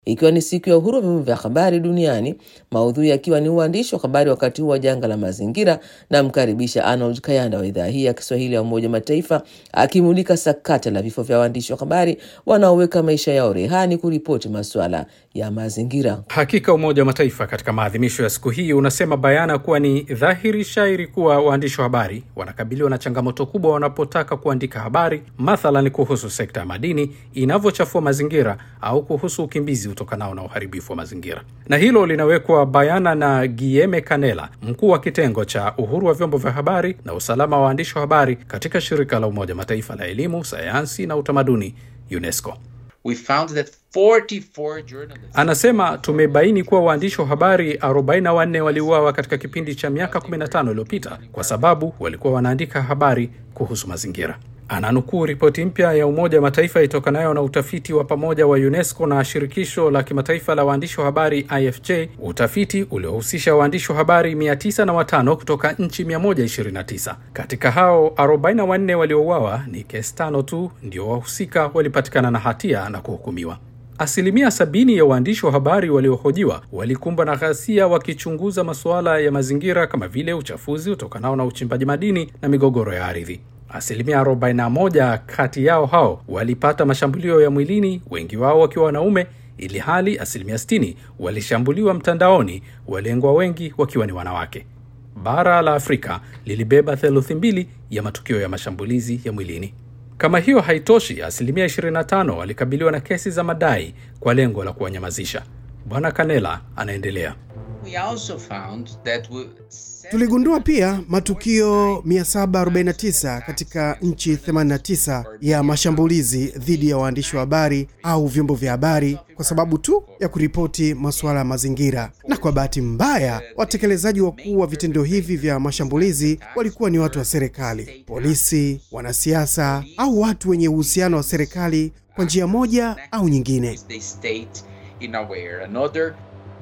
ikiwa ni siku ya uhuru wa vyombo vya habari duniani, maudhui yakiwa ni uandishi wa habari wakati huu wa janga la mazingira. Namkaribisha Arnold Kayanda wa idhaa hii ya Kiswahili ya Umoja wa Mataifa akimulika sakata la vifo vya waandishi wa habari wanaoweka maisha yao rehani kuripoti masuala ya mazingira. Hakika Umoja wa Mataifa katika maadhimisho ya siku hii unasema bayana kuwa ni dhahiri shairi kuwa waandishi wa habari wanakabiliwa na changamoto kubwa wanapotaka kuandika habari, mathalan kuhusu sekta ya madini inavyochafua mazingira au kuhusu ukimbizi utokanao na uharibifu wa mazingira. Na hilo linawekwa bayana na Guillaume Canella, mkuu wa kitengo cha uhuru wa vyombo vya habari na usalama wa waandishi wa habari katika shirika la Umoja wa Mataifa la elimu, sayansi na utamaduni UNESCO. We found that 44 journalists... Anasema tumebaini kuwa waandishi wa habari 44 waliuawa katika kipindi cha miaka 15 iliyopita kwa sababu walikuwa wanaandika habari kuhusu mazingira. Ananukuu ripoti mpya ya Umoja wa Mataifa itokanayo na utafiti wa pamoja wa UNESCO na shirikisho la kimataifa la waandishi wa habari IFJ, utafiti uliohusisha waandishi wa habari 905 kutoka nchi 129. Katika hao 44 waliouawa, ni kesi tano tu ndio wahusika walipatikana na hatia na kuhukumiwa. Asilimia sabini ya waandishi wa habari waliohojiwa walikumbwa na ghasia wakichunguza masuala ya mazingira kama vile uchafuzi utokanao na uchimbaji madini na migogoro ya ardhi. Asilimia 41 kati yao hao walipata mashambulio ya mwilini, wengi wao wakiwa wanaume, ili hali asilimia 60 walishambuliwa mtandaoni, walengwa wengi wakiwa ni wanawake. Bara la Afrika lilibeba theluthi mbili ya matukio ya mashambulizi ya mwilini. Kama hiyo haitoshi, asilimia 25 walikabiliwa na kesi za madai kwa lengo la kuwanyamazisha. Bwana Kanela anaendelea. We also found that we... Tuligundua pia matukio 749 katika nchi 89 ya mashambulizi dhidi ya waandishi wa habari au vyombo vya habari kwa sababu tu ya kuripoti masuala ya mazingira. Na kwa bahati mbaya, watekelezaji wakuu wa vitendo hivi vya mashambulizi walikuwa ni watu wa serikali, polisi, wanasiasa au watu wenye uhusiano wa serikali kwa njia moja au nyingine. they state in a way or another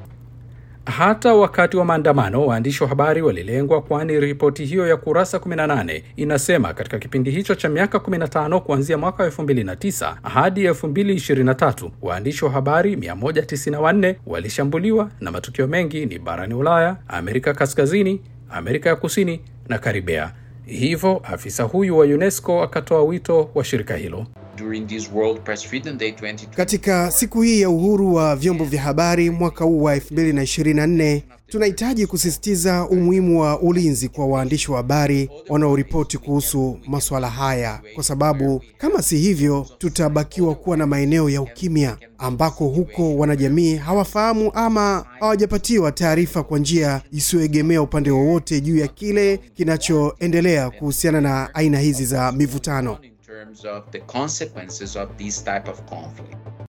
Hata wakati wa maandamano waandishi wa habari walilengwa, kwani ripoti hiyo ya kurasa 18 inasema katika kipindi hicho cha miaka 15 kuanzia mwaka 2009 hadi 2023 waandishi wa habari 194 walishambuliwa, na matukio mengi ni barani Ulaya, Amerika Kaskazini, Amerika ya Kusini na Karibea. Hivyo afisa huyu wa UNESCO akatoa wito wa shirika hilo during this World Press Freedom Day 2020. Katika siku hii ya uhuru wa vyombo vya habari mwaka huu wa 2024 tunahitaji kusisitiza umuhimu wa ulinzi kwa waandishi wa habari wanaoripoti kuhusu masuala haya, kwa sababu kama si hivyo, tutabakiwa kuwa na maeneo ya ukimya ambako huko wanajamii hawafahamu ama hawajapatiwa taarifa kwa njia isiyoegemea upande wowote juu ya kile kinachoendelea kuhusiana na aina hizi za mivutano. in terms of the consequences of this type of conflict.